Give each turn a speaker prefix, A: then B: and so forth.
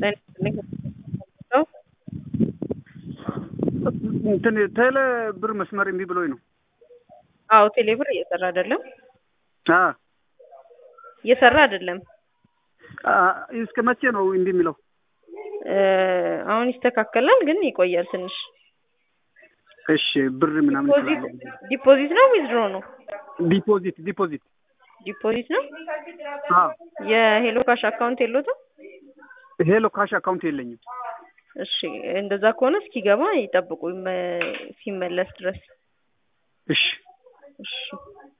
A: እንትን ቴሌ ብር መስመር እምቢ ብሎኝ ነው።
B: አዎ ቴሌ ብር እየሰራ አይደለም፣
A: አ
B: እየሰራ አይደለም።
A: አ እስከ መቼ ነው እንዲህ የሚለው?
B: እ አሁን ይስተካከላል፣ ግን ይቆያል ትንሽ።
A: እሺ ብር ምናምን
B: ዲፖዚት ዲፖዚት ነው ዊዝድሮ ነው?
A: ዲፖዚት ዲፖዚት
B: ዲፖዚት ነው።
A: አ
B: የሄሎ ካሽ አካውንት የሎትም?
A: ሄሎ ካሽ አካውንት የለኝም።
B: እሺ እንደዛ ከሆነ እስኪገባ ይጠብቁ ይመ- ሲመለስ ድረስ።
A: እሺ
B: እሺ